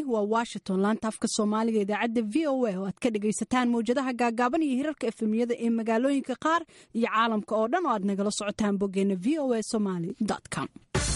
waa washington laanta afka soomaaliga idaacadda v o a oo aad ka dhagaysataan mawjadaha gaagaaban iyo hirarka efemiyada ee magaalooyinka qaar iyo caalamka oo dhan oo aad nagala socotaan boggeena v o a somaly com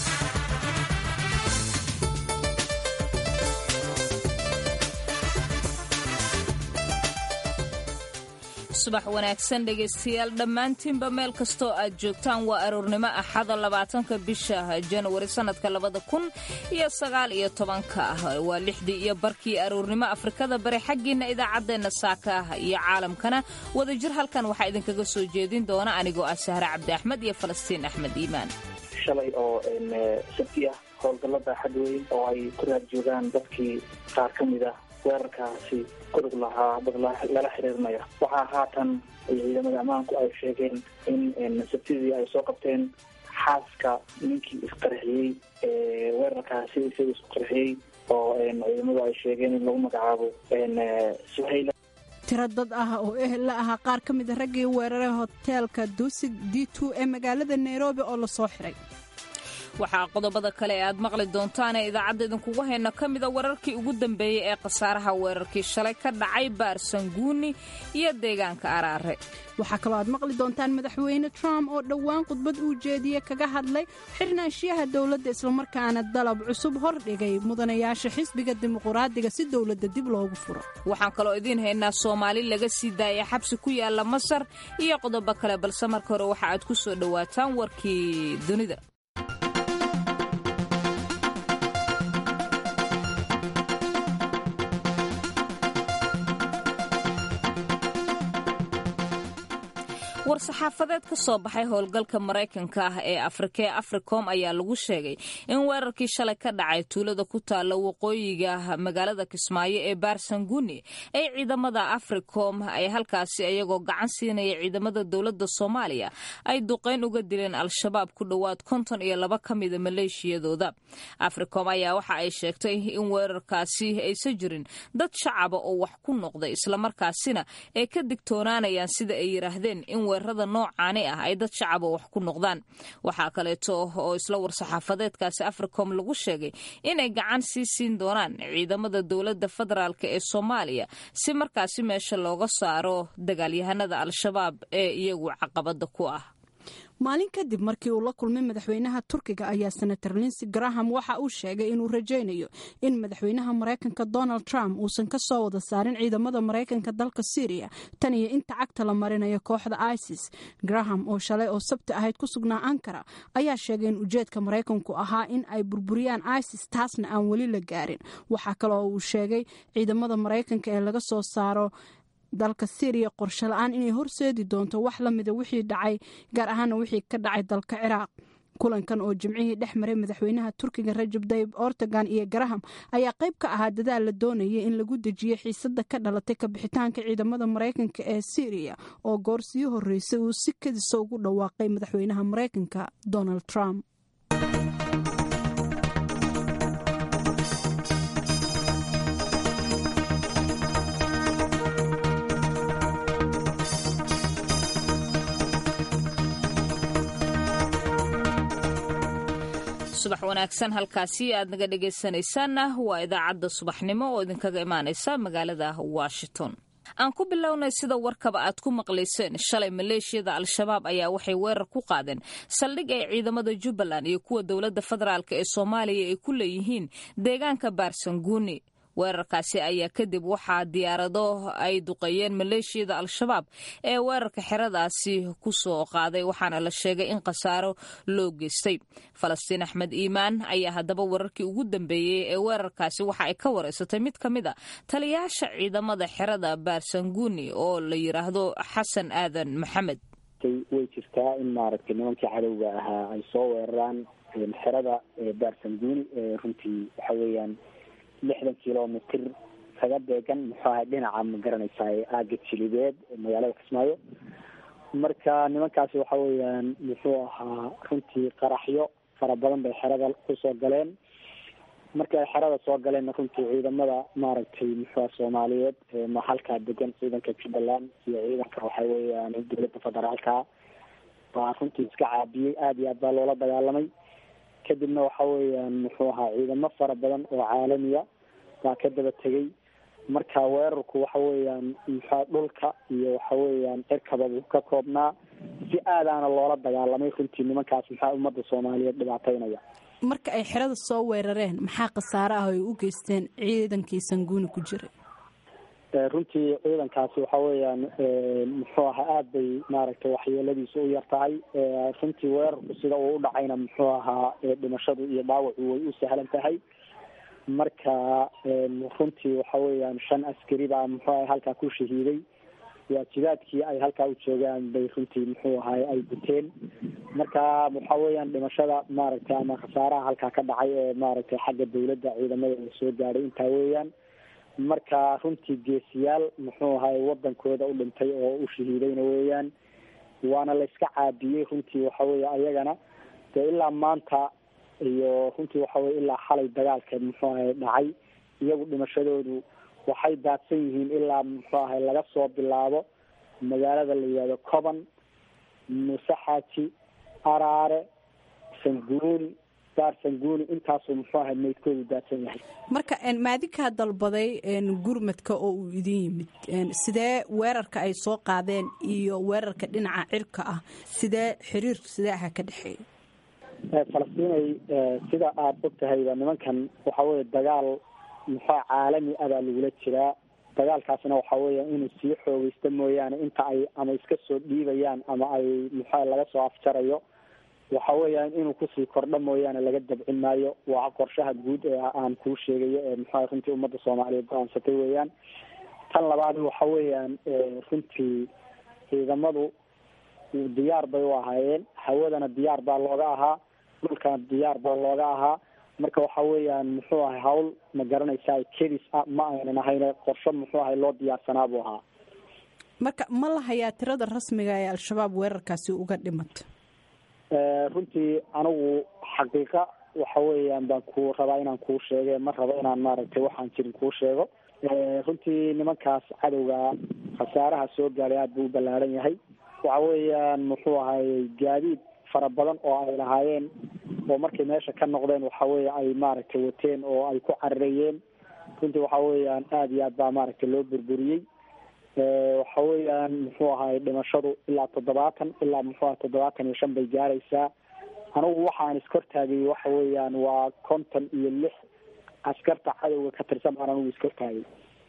subax wanaagsan dhegaystayaal dhammaantiinba meel kastoo aad joogtaan waa aroornimo axada labaatanka bisha janwari sannadka labada kun iyo sagaal iyo tobanka ah waa lixdii iyo barkii aroornimo afrikada bari xaggiinna idaacaddeenna saaka ah iyo caalamkana wadajir halkan waxaa idinkaga soo jeedin doona anigoo ah sahre cabdi axmed iyo falastiin axmed iimaan shalay oo sabti ah howlgallada xadweyn oo ay ku raad joogaan dadkii qaar ka mid ah weerarkaasi kudug lahaa dad lala xiriirmaya waxaa haatan ciidamada ammaanku ay sheegeen in sabtidii ay soo qabteen xaaska ninkii isqarxiyey weerarkaasi isaga isku qarxiyey oo ciidamadu ay sheegeen in lagu magacaabo suhayla tiro dad ah oo ehel la ahaa qaar ka mida raggii weeraray hoteelka duusig d two ee magaalada nairobi oo lasoo xiray waxaa qodobada kale ee aad maqli doontaanee idaacadda idinkugu hayno ka mida wararkii ugu dambeeyey ee khasaaraha weerarkii shalay ka dhacay baarsanguuni iyo deegaanka araare waxaa kaloo aad maqli doontaan madaxweyne trump oo dhowaan khudbad uu jeediye kaga hadlay xirnaanshiyaha dowladda islamarkaana dalab cusub hordhigay mudanayaasha xisbiga dimuquraadiga si dowladda dib loogu furo waxaan kaloo idiin haynaa soomaali laga sii daaya xabsi ku yaala masar iyo qodobo kale balse marka hore waxa aad ku soo dhowaataan warkii dunida war-saxaafadeed ka soo baxay howlgalka maraykanka ah ee afrika ee africom ayaa lagu sheegay in weerarkii shalay ka dhacay tuulada ku taalla waqooyiga magaalada kismaayo ee baarsanguuni ay ciidamada africom ay halkaasi iyagoo gacan siinaya ciidamada dowladda soomaaliya ay duqayn uga dileen al-shabaab ku dhowaad konton iyo laba ka mida maleeshiyadooda africom ayaa waxa ay sheegtay in weerarkaasi aysan jirin dad shacaba oo wax ku noqday islamarkaasina ay ka digtoonaanayaan sida ay yidhaahdeen in weerarada noocaani ah ay dad shacaba wax ku noqdaan waxaa kaleeto oo isla war-saxaafadeedkaasi africom lagu sheegay inay gacan sii siin doonaan ciidamada dowladda federaalk ee soomaaliya si markaasi meesha looga saaro dagaalyahanada al-shabaab ee iyagu caqabada ku ah maalin kadib markii uu la kulmay madaxweynaha turkiga ayaa senator linsey graham waxa uu sheegay inuu rajaynayo in madaxweynaha maraykanka donald trump uusan ka soo wada saarin ciidamada maraykanka dalka syriya tan iyo inta cagta la marinayo kooxda isis graham oo shalay oo sabti ahayd ku sugnaa ankara ayaa sheegay in ujeedka maraykanku ahaa in ay burburiyaan isis taasna aan weli la gaarin waxaa kale oo uu sheegay ciidamada maraykanka ee laga soo saaro dalka syriya qorshe la-aan inay horseedi doonto wax la mida wixii dhacay gaar ahaana wixii ka dhacay dalka ciraaq kulankan oo jimcihii dhex maray madaxweynaha turkiga rajab dayib ortogan iyo garaham ayaa qayb ka ahaa dadaal la doonayay in lagu dejiyo xiisada ka dhalatay kabixitaanka ciidamada maraykanka ee syriya oo goor sii horeysay uu si kadisa ugu dhawaaqay madaxweynaha maraykanka donald trump subax wanaagsan halkaasi aad naga dhegaysanaysaanna waa idaacadda subaxnimo oo idinkaga imaanaysa magaalada washington aan ku bilownay sida warkaba aad ku maqlayseen shalay maleeshiyada al-shabaab ayaa waxay weerar ku qaadeen saldhig ay ciidamada jubbaland iyo kuwa dowladda federaalk ee soomaaliya ay ku leeyihiin deegaanka baarsanguuni weerarkaasi ayaa kadib waxaa diyaarado ay duqeeyeen maleeshiyada al-shabaab ee weerarka xeradaasi ku soo qaaday waxaana la sheegay in khasaaro loo geystay falastiin axmed iimaan ayaa haddaba wararkii ugu dambeeyey ee weerarkaasi waxa ay ka wareysatay mid ka mid a taliyaasha ciidamada xerada baarsanguuni oo la yidhaahdo xasan aadan maxamed way jirtaa in maaragtay nimankii cadowga ahaa ay soo weeraraan xerada baarsanguuni runtii waxa weeyaan lixdan kilomitr kaga deegan muxuu ahay dhinaca ma garanaysaa aaga jilibeed magaalada kismaayo marka nimankaasi waxa weeyaan muxuu ahaa runtii qaraxyo fara badan bay xerada kusoo galeen markii ay xerada soo galeenna runtii ciidamada maaragtay muxuuha soomaaliyeed ma halkaa degan ciidanka jubbaland iyo ciidanka waxa weeyaan dowladda federaalka baa runtii iska caabiyey aada iyo aad baa loola dagaalamay kadibna waxa weeyaan muxuu ahaa ciidamo fara badan oo caalamiya baa ka daba tegey marka weerarku waxa weeyaan muxua dhulka iyo waxa weeyaan cirkaba buu ka koobnaa si aadaana loola dagaalamay runtii nimankaas maxaa ummadda soomaaliyeed dhibaateynaya marka ay xerada soo weerareen maxaa khasaare ah ay u geysteen ciidankii sanguuni ku jiray runtii ciidankaasi waxa weeyaan muxuu ahaa aada bay maaragtay waxyeeladiisu u yar tahay runtii weerarku sida uu u dhacayna muxuu ahaa dhimashadu iyo dhaawacu way u sahlan tahay marka runtii waxa weeyaan shan askari baa muxuu ahay halkaa ku shahiiday waajibaadkii ay halkaa u joogaan bay runtii muxuu ahay ay guteen marka waxa weeyaan dhimashada maaragtay ama khasaaraha halkaa ka dhacay ee maaragtay xagga dawladda ciidamada la soo gaadhay intaa weeyaan marka runtii geesiyaal muxuu ahay wadankooda u dhintay oo u shahiidayna weeyaan waana la iska caabiyey runtii waxa weeye ayagana dee ilaa maanta iyo runtii waxa weye ilaa xalay dagaalka muxuu ahay dhacay iyagu dhimashadoodu waxay daadsan yihiin ilaa muxuu ahay laga soo bilaabo magaalada la yihahdo coban muuse xaaji araare sanguuni daar sanguuni intaasuu muxuu ahay meydkoodu daadsan yahay marka maadinkaa dalbaday gurmadka oo uu idin yimid sidee weerarka ay soo qaadeen iyo weerarka dhinaca cirka ah sidee xiriirku sidee aha ka dhexeeya falastinay sida aada og tahayba nimankan waxa weye dagaal muxua caalami ah baa lagula jiraa dagaalkaasna waxa weeya inuu sii xoogeysto mooyaane inta ay ama iska soo dhiibayaan ama ay muxua laga soo afjarayo waxa weeyaan inuu kusii kordho mooyaane laga dabcin maayo waa qorshaha guud ee aan kuu sheegayo ee muxua runtii ummadda soomaaliyeed go-aansatay weeyaan tan labaad waxa weeyaan runtii ciidamadu diyaar bay u ahaayeen hawadana diyaar baa looga ahaa dhulkana diyaar baa looga ahaa marka waxa weeyaan muxuu ahay hawl ma garanaysaa kedis ah ma aynan ahayn qorsho muxuu ahay loo diyaarsanaa buu ahaa marka ma la hayaa tirada rasmiga ee al-shabaab weerarkaasi uga dhimato runtii anigu xaqiiqa waxa weeyaan baan ku rabaa inaan kuu sheege ma rabo inaan maaragtay waxaan jirin kuu sheego runtii nimankaas cadowga khasaaraha soo gaaday aada buu u ballaaran yahay waxa weeyaan muxuu ahay gaadiid fara badan oo ay lahaayeen oo markay meesha ka noqdeen waxa weeye ay maaragtay wateen oo ay ku cararayeen runtii waxa weeyaan aada iyo aad baa maaragtay loo burburiyey waxa weeyaan muxuu ahay dhimashadu ilaa toddobaatan ilaa muxuu ahay toddobaatan iyo shan bay gaaraysaa anigu waxaan iskortaagay waxa weeyaan waa konton iyo lix askarta cadowga ka tirsan baan anigu iskortaagay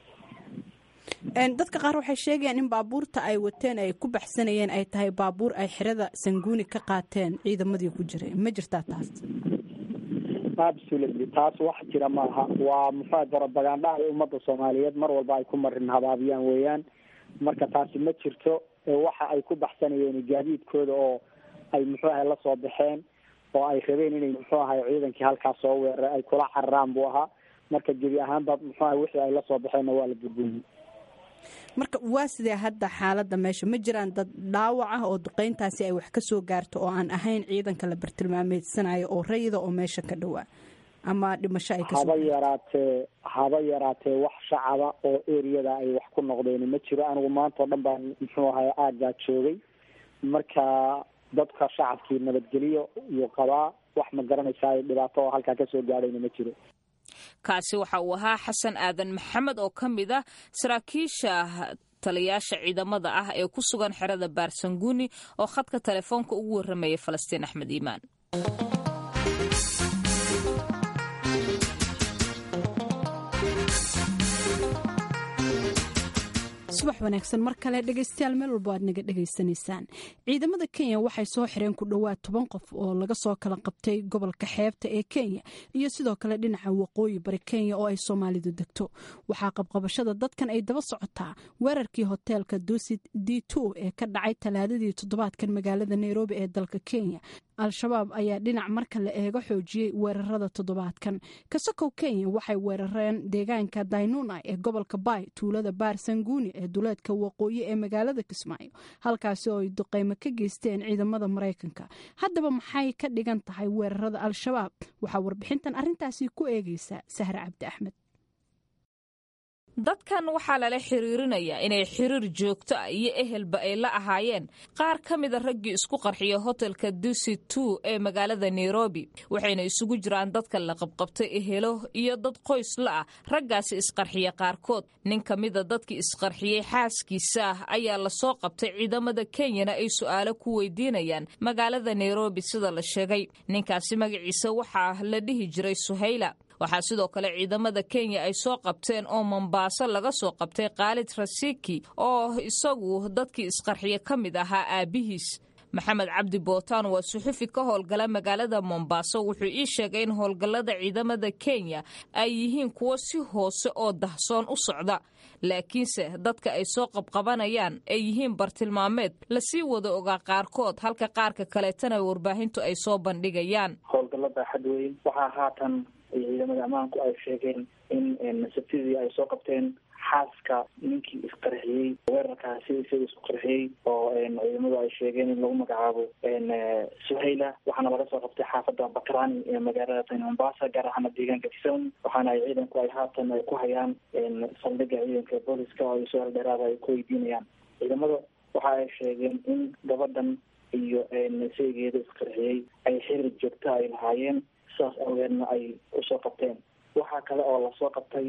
dadka qaar waxay sheegayaan in baabuurta ay wateen ay ku baxsanayeen ay tahay baabuur ay xerada sanguuni ka qaateen ciidamadii ku jiray ma jirtaa taas absolutely taas wax jira maaha waa muxua barobagandha ay ummadda soomaaliyeed mar walba ay ku marin habaabiyaan weeyaan marka taasi ma jirto waxa ay ku baxsanayeen gaadiidkooda oo ay muxuu ahay la soo baxeen oo ay rabeen inay muxuu ahay ciidankii halkaas soo weeraray ay kula cararaan buu ahaa marka gebi ahaanba muxuu ahay wixii ay la soo baxeenna waa la burburiyey marka waa sidee hadda xaaladda meesha ma jiraan dad dhaawac ah oo duqeyntaasi ay wax ka soo gaarto oo aan ahayn ciidanka la bartilmaameedsanayo oo rayida oo meesha ka dhowaa ama dhimasho ay haba yaraatee haba yaraatee wax shacaba oo eriyada ay wax ku noqdeen ma jiro anigu maanta oo dhan baan muxuu ahay aaggaa joogay marka dadka shacabkii nabadgeliyo iyo qabaa wax ma garanaysaa dhibaato oo halkaa kasoo gaadhayna ma jiro kaasi waxa uu ahaa xasan aadan maxamed oo ka mid ah saraakiisha taliyaasha ciidamada ah ee ku sugan xerada baarsanguuni oo khadka telefoonka ugu warramaya falastiin axmed iimaan subax wanaagsan mar kale dhegaystayaal meel walba aad naga dhegaysanaysaan ciidamada kenya waxay soo xireen ku dhowaad toban qof oo laga soo kala qabtay gobolka xeebta ee kenya iyo sidoo kale dhinaca waqooyi bari kenya oo ay soomaalidu degto waxaa qabqabashada dadkan ay daba socotaa weerarkii hoteelka dusit d two ee ka dhacay talaadadii toddobaadkan magaalada nairobi ee dalka kenya al-shabaab ayaa dhinac marka la eego xoojiyey weerarada toddobaadkan kasakow kenya waxay weerareen deegaanka daynuna ee gobolka bay tuulada baar sanguuni ee duleedka waqooyi ee magaalada kismaayo halkaasi oo ay duqeymo ka geysteen ciidamada maraykanka haddaba maxay ka dhigan tahay weerarada al-shabaab waxaa warbixintan arintaasi ku eegeysa sahre cabdi axmed dadkan waxaa lala xiriirinayaa inay xiriir joogto ah iyo ehelba ay la ahaayeen qaar ka mida raggii isku qarxiya hotelka dusi two ee magaalada nairobi waxayna isugu jiraan dadka la qabqabtay ehelo iyo dad qoys la ah raggaasi isqarxiya qaarkood nin ka mida dadkii isqarxiyey xaaskiisa ah ayaa lasoo qabtay ciidamada kenyana ay su'aalo ku weydiinayaan magaalada nairobi sida la sheegay ninkaasi magaciisa waxaa la dhihi jiray suhayla waxaa sidoo kale ciidamada kenya ay soo qabteen oo mombaaso laga soo qabtay khaalid rasiki oo isagu dadkii isqarxiya ka mid ahaa aabihiis maxamed cabdi bootaan waa suxufi ka howlgala magaalada mombaaso wuxuu ii sheegay in howlgallada ciidamada kenya ay yihiin kuwo si hoose oo dahsoon u socda laakiinse dadka ay soo qabqabanayaan ay yihiin bartilmaameed lasii wada ogaa qaarkood halka qaarka kaleetana warbaahintu ay soo bandhigayaan howlgallada xadweyn waxaa haatan ciidamada ammaanku ay sheegeen in sabtidii ay soo qabteen xaaska ninkii isqarxiyey weerarkaasi isaga isku qarxiyey oo ciidamadu ay sheegeen in lagu magacaabo suhayla waxaana laga soo qabtay xaafada bakrani ee magaalada tani mombasa gaar ahaana deegaanka kisawn waxaana ay ciidanku ay haatan ay ku hayaan saldhiga ciidanka booliska oo ay su-aal dheeraada ay ku weydiinayaan ciidamada waxa ay sheegeen in gabadhan iyo seegeeda isqarxiyey ay xiriir joogta ay lahaayeen sidaas awgeedna ay usoo qabteen waxaa kale oo lasoo qabtay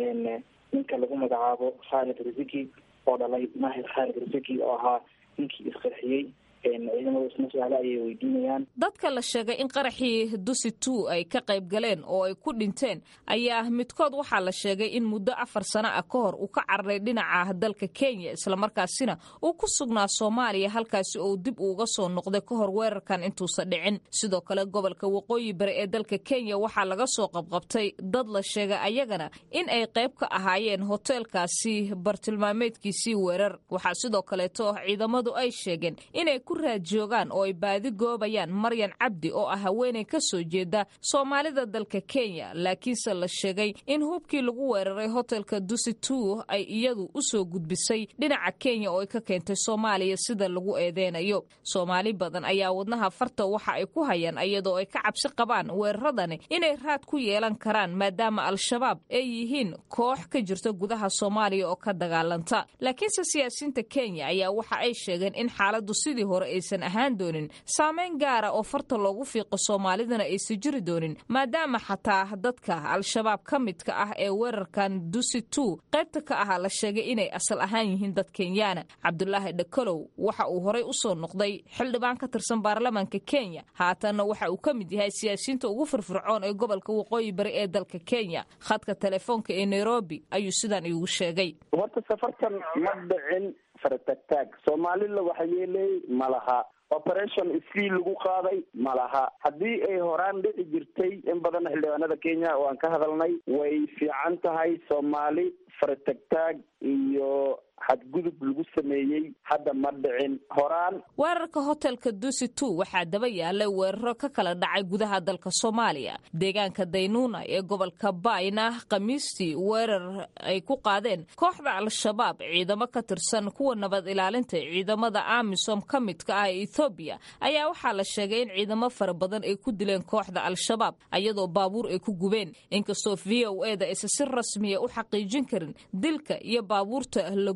ninka lagu magacaabo khaalid rasiki oo dhalay mahir khaalid rasiki oo ahaa ninkii isqarxiyey ciidamadu isna su-aale ayay weydiinayaan dadka la sheegay in qaraxii dusi two ay ka qayb galeen oo ay ku dhinteen ayaa midkood waxaa la sheegay in muddo afar sano ah ka hor uu ka cararay dhinaca dalka kenya islamarkaasina uu ku sugnaa soomaaliya halkaasi oo dib uuga soo noqday ka hor weerarkan intuusan dhicin sidoo kale gobolka waqooyi bari ee dalka kenya waxaa laga soo qabqabtay dad la sheegay ayagana in ay qayb ka ahaayeen hoteelkaasi bartilmaameedkiisii weerar waxaa sidoo kaleeto ciidamadu ay sheegeen inay raad joogaan oo ay baadi goobayaan maryan cabdi oo ah haweenay ka soo jeeda soomaalida dalka kenya laakiinse la sheegay in hubkii lagu weeraray hotelka dusi two ay iyadu u soo gudbisay dhinaca kenya oo ay ka keentay soomaaliya sida lagu eedeynayo soomaali badan ayaa wadnaha farta waxa ay ku hayaan iyadoo ay ka cabsi qabaan weeraradani inay raad ku yeelan karaan maadaama al-shabaab ay yihiin koox ka jirta gudaha soomaaliya oo ka dagaalanta laakiinse siyaasiyiinta kenya ayaa waxa ay sheegeen in xaaladu sidii hore aysan ahaan doonin saameyn gaara oo farta loogu fiiqo soomaalidana aysan jiri doonin maadaama xataa dadka al-shabaab ka midka ah ee weerarkan dusi two qaybta ka ahaa la sheegay inay asal ahaan yihiin dad kenyaana cabdulaahi dhakalow waxa uu horey u soo noqday xildhibaan ka tirsan baarlamaanka kenya haatanna waxa uu ka mid yahay siyaasiyiinta ugu firfircoon ee gobolka waqooyi bari ee dalka kenya khadka telefoonka ee nairobi ayuu sidan iigu sheegay horta safartan ma dhicin faratagtaag soomaalila waxa yeelay ma laha operation isii lagu qaaday ma laha haddii ay horaan dhici jirtay in badan xildhibaanada kenya oo aan ka hadalnay way fiican tahay soomaali faratagtaag iyo xadgudub lagu sameeyey hadda ma dhicin horaan weerarka hotelka dusi two waxaa daba yaalay weeraro ka kala dhacay gudaha dalka soomaaliya deegaanka daynuuna ee gobolka baayna khamiistii weerar ay ku qaadeen kooxda al-shabaab ciidamo ka tirsan kuwa nabad ilaalinta ciidamada amisom ka midka ah ee ethoobiya ayaa waxaa la sheegay in ciidamo fara badan ay ku dileen kooxda al-shabaab ayadoo baabuur ay ku gubeen inkastoo v o e da aysan si rasmiya u xaqiijin karin dilka iyo baabuurta la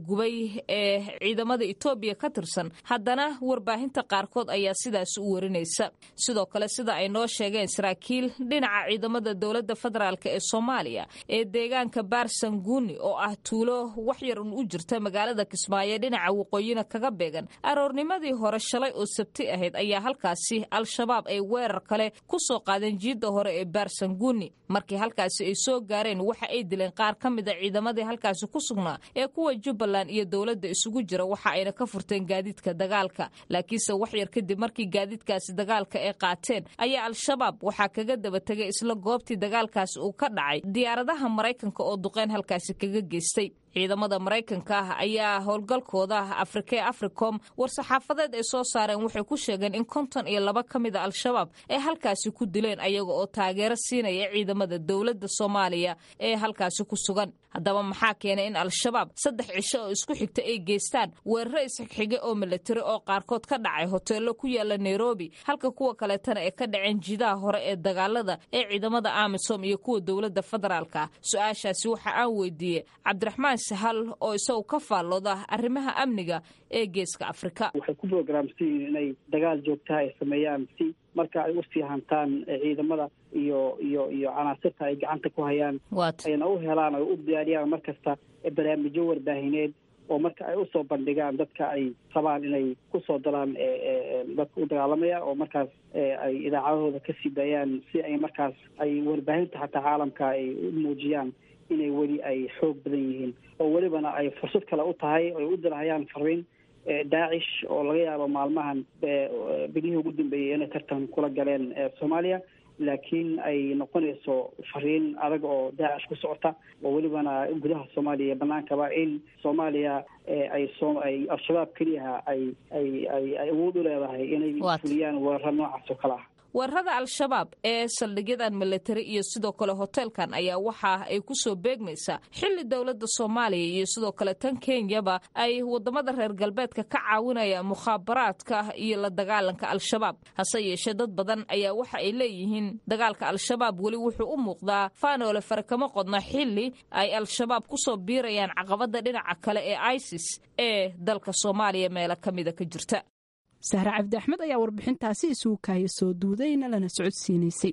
ee ciidamada etoobiya ka tirsan haddana warbaahinta qaarkood ayaa sidaas u warinaysa sidoo kale sida ay noo sheegeen saraakiil dhinaca ciidamada dowladda federaalk ee soomaaliya ee deegaanka baarsanguuni oo ah tuulo waxyar un u jirta magaalada kismaayo dhinaca waqooyina kaga beegan aroornimadii hore shalay oo sabti ahayd ayaa halkaasi al-shabaab ay weerar kale ku soo qaadeen jiidda hore ee baarsanguuni markii halkaasi ay soo gaareen waxa ay dileen qaar ka mid a ciidamadii halkaasi ku sugnaa ee kuwa jubbaland iyo dowladda isugu jira waxa ayna ka furteen gaadiidka dagaalka laakiinse wax yar kadib markii gaadiidkaasi dagaalka ay qaateen ayaa al-shabaab waxaa kaga daba tegay isla goobtii dagaalkaasi uu ka dhacay diyaaradaha maraykanka oo duqeyn halkaasi kaga geystay ciidamada maraykanka ah ayaa howlgalkooda afrika ee africom war-saxaafadeed ay soo saareen waxay ku sheegeen in konton iyo laba ka mida al-shabaab ay halkaasi ku dileen ayaga oo taageero siinaya ciidamada dowladda soomaaliya ee halkaasi ku sugan haddaba maxaa keenay in al-shabaab saddex cisho oo isku xigta ay geystaan weeraro isxigxige oo milatari oo qaarkood ka dhacay hoteello ku yaala nairobi halka kuwa kaleetana ay ka dhaceen jidaha hore ee dagaalada ee ciidamada amisom iyo kuwa dowladda federaalka su-aashaasi waxa aan weydiiyey cabdiraxmaan sahal oo isagu ka faallooda arrimaha amniga ee geeska afrika waxay ku brograamsan yihiin inay dagaal joogtaha ay sameeyaan si marka ay usii hantaan ciidamada iyo iyo iyo canaasirta ay gacanta ku hayaan ayna u helaan oo u diyaariyaan mar kasta barnaamijyo warbaahineed oo marka ay usoo bandhigaan dadka ay rabaan inay kusoo dalaan dadka u dagaalamaya oo markaas ay idaacadahooda kasii daayaan si ay markaas ay warbaahinta xataa caalamka ay u muujiyaan inay weli ay xoog badan yihiin oo welibana ay fursad kale u tahay ay u dirahayaan fariin daacish oo laga yaabo maalmahan bilihii ugu dambeeyey inay tartan kula galeen soomaaliya laakiin ay noqonayso fariin adag oo daacish ku socota oo welibana gudaha soomaaliya iyo banaankaba in soomaaliya ay so ay al-shabaab keliyaha ay ay ay ay awood u leedahay inay fuliyaan weeraro noocaas oo kale ah weerarada al-shabaab ee saldhigyadan militari iyo sidoo kale hoteelkan ayaa waxa ay ku soo beegmaysaa xilli dowladda soomaaliya iyo sidoo kale tan kenyaba ay wadamada reer galbeedka ka caawinayaan mukhaabaraadka iyo la dagaalanka al-shabaab hase yeeshee dad badan ayaa waxa ay leeyihiin dagaalka al-shabaab weli wuxuu u muuqdaa faanoole fare kama qodna xilli ay al-shabaab kusoo biirayaan caqabada dhinaca kale ee isis ee dalka soomaaliya meelo ka mida ka jirta sahre cabdi axmed ayaa warbixintaasi isugu kaaya soo duudayna lana socodsiinaysay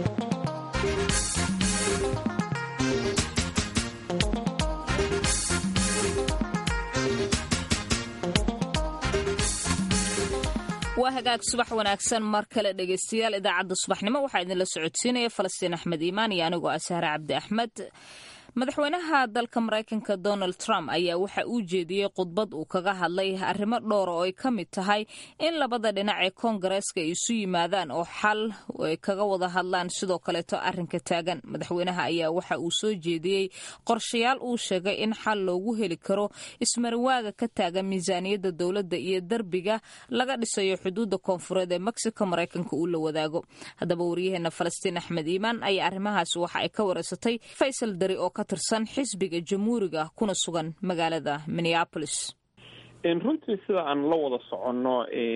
waa hagaag subax wanaagsan mar kale dhegaystayaal idaacadda subaxnimo waxaa idinla socodsiinaya falastiin axmed iimaan iyo anigoo ah sahre cabdi axmed madaxweynaha dalka maraykanka donald trump ayaa waxa uu jeediyey khudbad uu kaga hadlay arrimo dhowra oo ay ka mid tahay in labada dhinac ee koongareeska ay isu yimaadaan oo xal ay kaga wada hadlaan sidoo kaleeto arrinka taagan madaxweynaha ayaa waxa uu soo jeediyey qorshayaal uu sheegay in xal loogu heli karo ismarinwaaga ka taagan miisaaniyadda dowladda iyo derbiga laga dhisayo xuduudda koonfureed ee mexico maraykanka uu la wadaago haddaba waryaheena falastiin axmed iimaan ayaa arrimahaasi waxa ay ka wareysatay faysal dari oo tirsan xisbiga jamhuuriga kuna sugan magaalada minneapolis runtii sida aan la wada soconno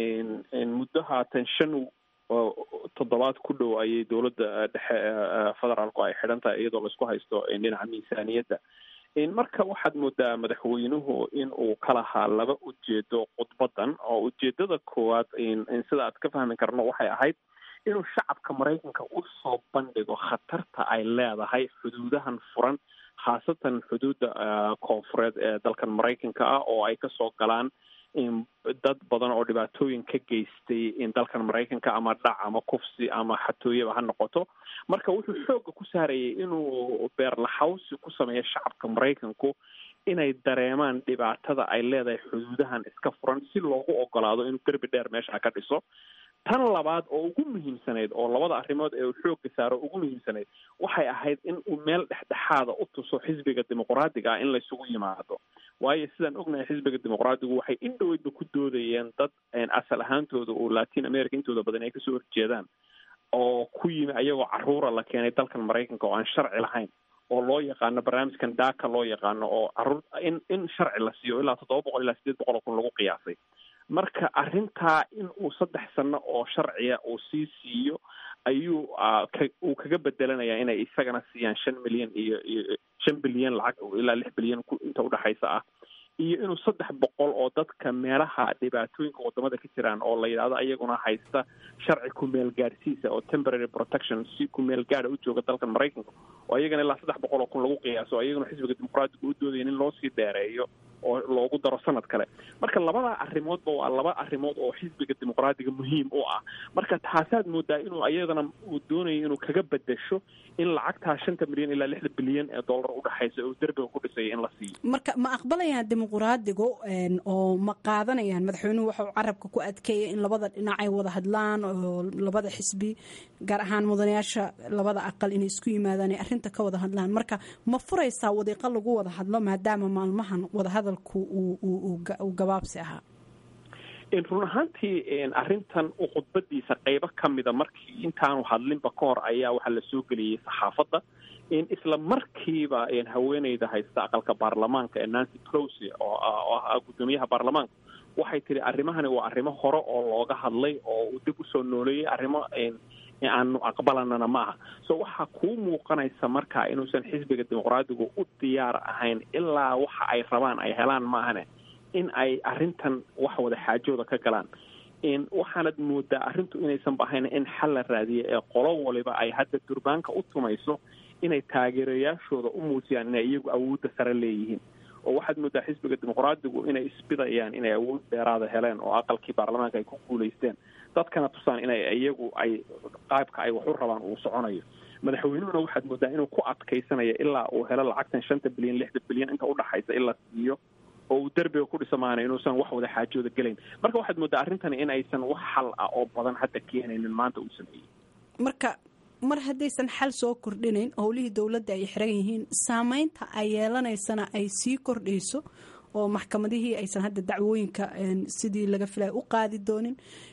muddo haatan shan toddobaad ku dhow ayay dowladda dhexe federaalku ay xidhan tahay iyadoo laisku haysto dhinaca miisaaniyadda marka waxaad moodaa madaxweynuhu in uu ka lahaa laba ujeedo khudbadan oo ujeedada koowaad sida aad ka fahmi karno waxay ahayd inuu shacabka maraykanka usoo bandhigo khatarta ay leedahay xuduudahan furan khaasatan xuduudda koonfureed ee dalkan maraykanka ah oo ay kasoo galaan dad badan oo dhibaatooyin ka geystay dalkan maraykanka ama dhac ama kufsi ama xatooyaba ha noqoto marka wuxuu xooga ku saarayay inuu beerlaxawsi ku sameeyo shacabka maraykanku inay dareemaan dhibaatada ay leedahay xuduudahan iska furan si loogu ogolaado inuu derbi dheer meesha ka dhiso tan labaad oo ugu muhiimsanayd oo labada arrimood ee uu xoogga saaro ugu muhiimsanayd waxay ahayd in uu meel dhexdhexaada u tuso xisbiga dimuqraadiga ah in laysugu yimaado waayo sidaan ognahay xisbiga dimuqraadigu waxay in dhoweydba ku doodayeen dad asal ahaantooda oo latin america intooda badan ay kasoo horjeedaan oo ku yimi ayagoo caruura la keenay dalkan maraykanka oo aan sharci lahayn oo loo yaqaano barnaamijkan daaka loo yaqaano oo caruur in in sharci la siiyo ilaa toddoba boqol ilaa sideed boqol oo kun lagu qiyaasay marka arrintaa in uu saddex sano oo sharciya uu sii siiyo ayuu uu kaga bedelanayaa inay isagana siiyaan shan milyan iyo iyo shan bilyan lacag ilaa lix bilyan inta udhexaysa ah iyo inuu saddex boqol oo dadka meelaha dhibaatooyinka wadamada ka jiraan oo la yidhahdo ayaguna haysta sharci kumeel gaadhsiisa oo temporary protection si kumeel gaada u jooga dalkan maraykanka oo ayagana ilaa saddex boqol oo kun lagu qiyaaso ayaguna xisbiga dimuqraatiga u doodaya in loo sii dheereeyo oo loogu daro sanad kale marka labada arrimoodba waa laba arrimood oo xisbiga dimuqraadiga muhiim u ah marka taasaad moodaa inuu ayadana uu doonayo inuu kaga bedesho in lacagtaa shanta milyan ilaa lixda bilyan ee dollar udhexaysa oo derbiga ku dhisaya in la siiyo marka ma aqbalayaan dimuqraadigu oo ma qaadanayaan madaxweynuhu waxau carabka ku adkeeya in labada dhinac ay wada hadlaan oo labada xisbi gaar ahaan mudanayaasha labada aqal inay isku yimaadaan ay arrinta ka wada hadlaan marka ma furaysaa wadiiqo lagu wada hadlo maadaama maalmahan wadahadalku uu gabaabsi ahaa run ahaantii arrintan khudbadiisa qeybo ka mida markii intaanu hadlinba ka hor ayaa waxaa la soo geliyey saxaafadda isla markiiba haweeneyda haysta aqalka baarlamaanka ee nancy pelosi oo ah guddoomiyaha baarlamaanka waxay tihi arrimahani waa arrimo hore oo looga hadlay oo uu dib usoo nooleeyey arrimo aanu aqbalanana ma aha so waxaa kuu muuqanaysa marka inuusan xisbiga dimuqraadigu u diyaar ahayn ilaa waxa ay rabaan ay helaan maahane in ay arrintan wax wada xaajooda ka galaan waxaanad moodaa arrintu inaysanba ahayn in xal la raadiya ee qolo waliba ay hadda durbaanka u tumayso inay taageerayaashooda u muujiyaan inay iyagu awoodda sare leeyihiin oo waxaad moodaa xisbiga dimuqraadigu inay isbidayaan inay awood dheeraada heleen oo aqalkii baarlamaanka ay ku guulaysteen dadkana tusaan inay iyagu ay qaabka ay wax u rabaan uu soconayo madaxweynuhuna waxaad moodaa inuu ku adkaysanayo ilaa uu helo lacagtan shanta bilyan lixda bilyan inta udhaxaysa in la siiyo oo uu derbiga ku dhisamaana inuusan wax wada xaajooda gelayn marka waxaad moodaa arrintani in aysan wax xal ah oo badan hadda keenaynin maanta uu sameeyey marka mar haddaysan xal soo kordhinayn howlihii dowladda ay xiran yihiin saameynta ay yeelanaysana ay sii kordhayso oo maxkamadihii aysan hadda dacwooyinka sidii laga filaya u qaadi doonin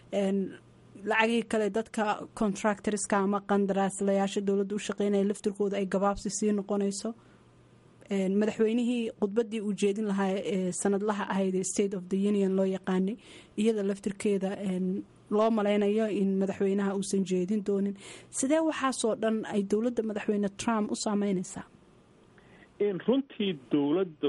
lacagihii kale dadka contractorska ama qandaraaslayaasha dowladda u shaqeynaya laftirkooda ay gabaabsi sii noqonayso madaxweynihii khudbadii uu jeedin lahaa ee sanadlaha ahayd ee state of the union loo yaqaanay iyada laftirkeeda loo malaynayo in madaxweynaha uusan jeedin doonin sidee waxaasoo dhan ay dowladda madaxweyne trump u saameynaysaa runtii dowladda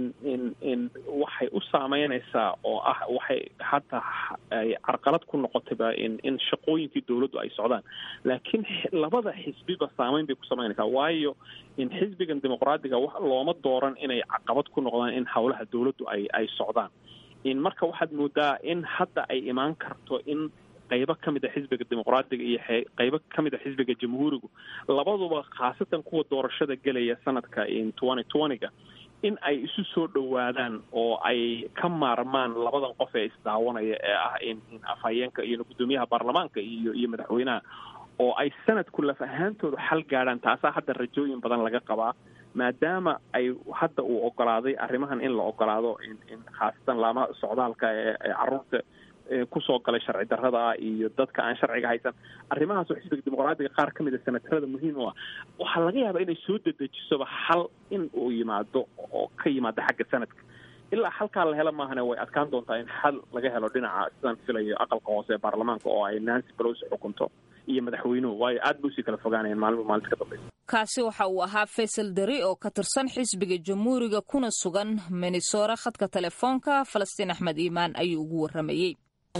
waxay u saameynaysaa oo ah waxay hadda ay carqalad ku noqotayba in shaqooyinkii dowladdu ay socdaan laakiin labada xisbiba saameyn bay ku samaynaysaa waayo in xisbigan dimuqraadiga looma dooran inay caqabad ku noqdaan in howlaha dowladdu ay ay socdaan in marka waxaad moodaa in hadda ay imaan karto in qaybo ka mid a xisbiga dimuqraadiga iyo qaybo ka mid a xisbiga jamhuurigu labaduba khaasatan kuwa doorashada gelaya sanadka twenty twenty-ga in ay isu soo dhowaadaan oo ay ka maarmaan labadan qof ee isdaawanaya ee ah in afhayeenka iyo guddoomiyaha baarlamaanka iyo iyo madaxweynaha oo ay sanadku laf ahaantooda xal gaadhaan taasaa hadda rajooyin badan laga qabaa maadaama ay hadda uu ogolaaday arrimahan in la ogolaado in khaasatan laamaha socdaalka ee caruurta kusoo galay sharci darrada iyo dadka aan sharciga haysan arrimahaas oo xisbiga dimuqraadiga qaar ka mid a senatarada muhiim u ah waxaa laga yaabaa inay soo dedejisoba xal in uu yimaado oo ka yimaado xagga sanadka ilaa halkaa la helo maahane way adkaan doontaa in xal laga helo dhinaca sidaan filayo aqalka hoose ee baarlamaanka oo ay nancy pelosi xukunto iyo madaxweynuhu waayo aad bay usii kala fogaanayeen maalmo maalinta ka dambeysa kaasi waxa uu ahaa faysal deri oo ka tirsan xisbiga jamhuuriga kuna sugan minnesora khadka telefoonka falastiin axmed iimaan ayuu ugu waramayey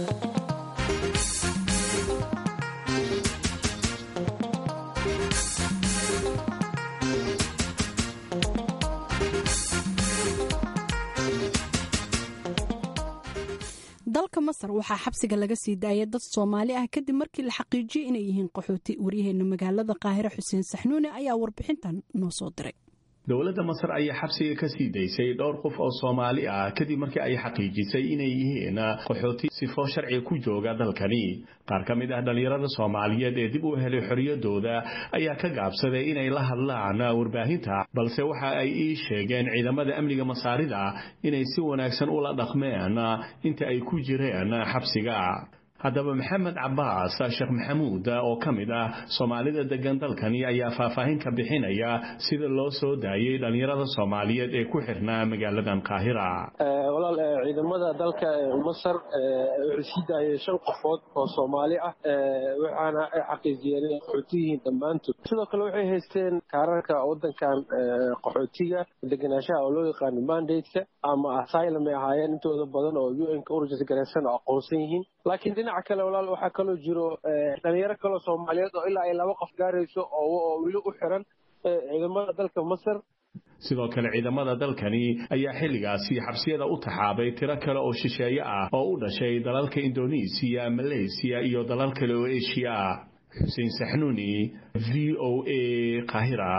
dalka masar waxaa xabsiga laga sii daayay dad soomaali ah kadib markii la xaqiijiyey inay yihiin qaxooti waryaheena magaalada qaahire xuseen saxnuune ayaa warbixintan noo soo diray dowladda masar ayaa xabsiga ka sii daysay dhowr qof oo soomaali ah kadib markii ay xaqiijisay inay yihiin qaxooti sifo sharci ku jooga dalkani qaar ka mid ah dhallinyarada soomaaliyeed ee dib u helay xorriyadooda ayaa ka gaabsaday inay la hadlaan warbaahinta balse waxa ay ii sheegeen ciidamada amniga masaarida inay si wanaagsan ula dhaqmeen inta ay ku jireen xabsiga haddaba maxamed cabaas sheekh maxamuud oo ka mid ah soomaalida degan dalkani ayaa faahfaahin ka bixinaya sida loo soo daayey dhallinyarada soomaaliyeed ee ku xirnaa magaaladan qaahira walaal ciidamada dalka masar waxay sii daayeen shan qofood oo soomaali ah waxaana ay xaqiijiyeen inay qaxootiyihiin dhammaantood sidoo kale waxay haysteen kaararka wadankan qaxootiga degenaanshaha oo loo yaqaano mandate-ka ama asylum ay ahaayeen intooda badan oo un-ka urujis garaysan oo aqoonsan yihiin laakiin dhinaca kale walaal waxaa kaloo jiro dhalinyaro kaloo soomaaliyeed oo ilaa ay laba qof gaarayso oo weli u xiran ciidamada dalka masar sidoo kale ciidamada dalkani ayaa xilligaasi xabsiyada u taxaabay tiro kale oo shisheeye ah oo u dhashay dalalka indonesiya maleysiya iyo dalal kale oo eshiya ah xuseen saxnuuni v o a qaahira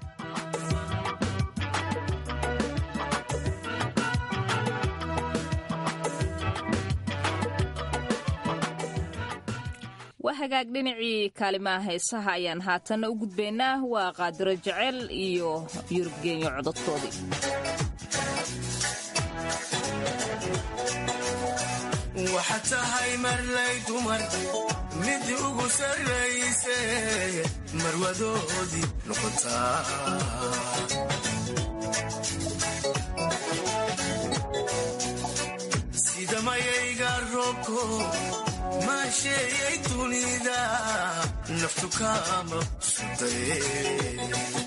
waa hagaag dhinacii kaalimaha heesaha ayaan haatanna u gudbaynaa waa qaadiro jecel iyo yurub geenyo cododkoodii waxa tahay marlay dumar mid ugu sarrayse marwadoodii noqotaa sida mayayga roobko maasheeyay dunida naftu kaama suday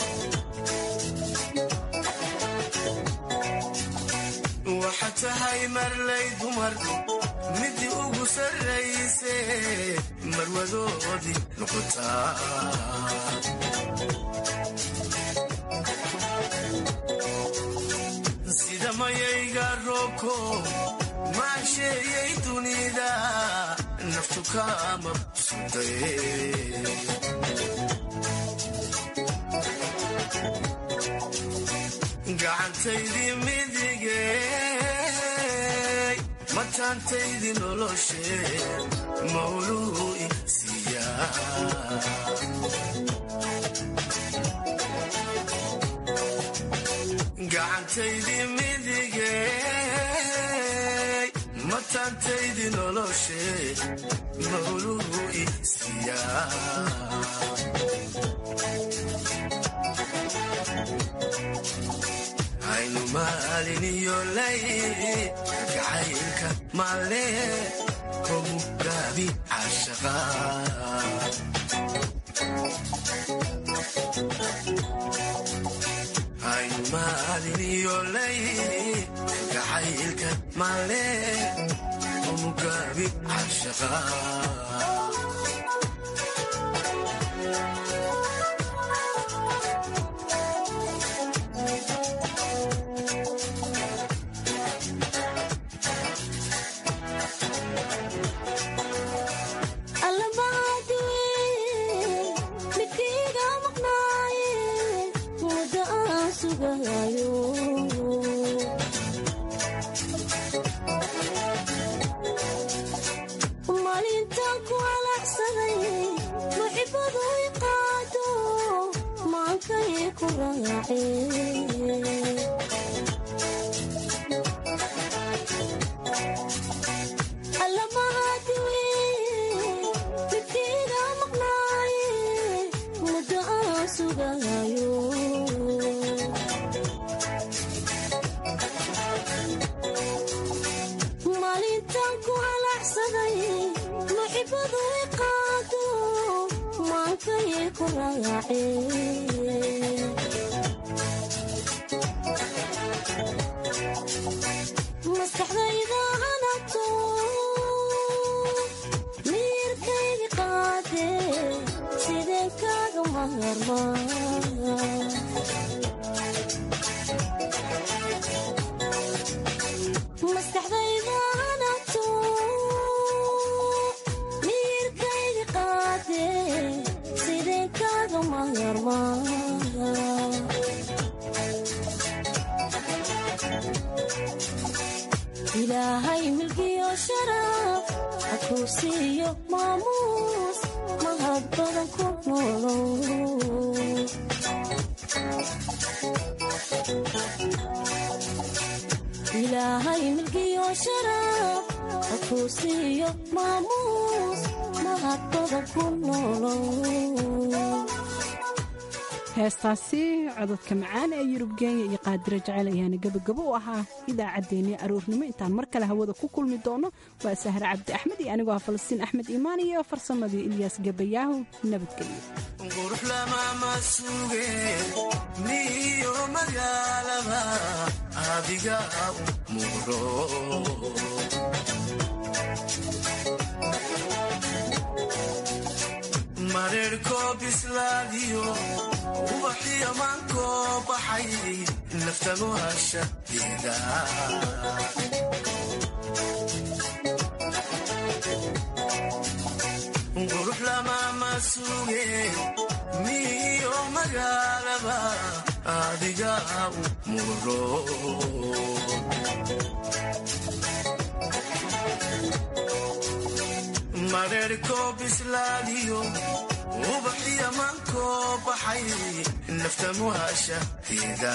waxa tahay marlay dumar midi ugu sarrayse marwadoodii noqotaa sida mayayga roobko maasheeyay dunida naftu kaama suday gacantaydii midigey mataantaydii noloshe mawluu isiiyaa gacantaydii midigey mataantaydii noloshe mawluu isiiyaa aynu maalin iyo lay gacaylka maale kogu gaabi cashaqa aynu maalin iyo lay gacaylka maale kogu gaabi cashaqa ilaahay milkiyo sharaf ha kuu siiyo maamuus mahad badan ku noolow ilaahay milkiyo sharaf ha kuu siiyo maamuus mahad badan ku noolow heestaasi cododka macaan ee yurub geenya iyo qaadiro jecel ayaana gebagabo u ahaa idaacaddeenii aroornimo intaan mar kale hawada ku kulmi doono waa sahre cabdi axmed iyo anigoo ah falastiin axmed iimaan iyo farsamadii ilyaas gabayaahu nabadgelyo qurux lamama suge miyo magaalaba adiga muqro mareerkoo bislaadiyo ubaxiyo maankoo baxay naftanu hashadeeda qurux lamaama suge miyo magaalaba adiga u muro mareerkoo bislaadiyo ubaxiyo maankoo baxay naftamu hashadeeda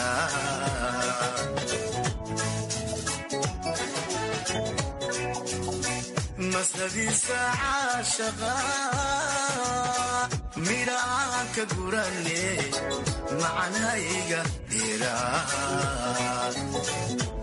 masnadiisa caashaqa midhaan ka gurane macanhayga dheeraa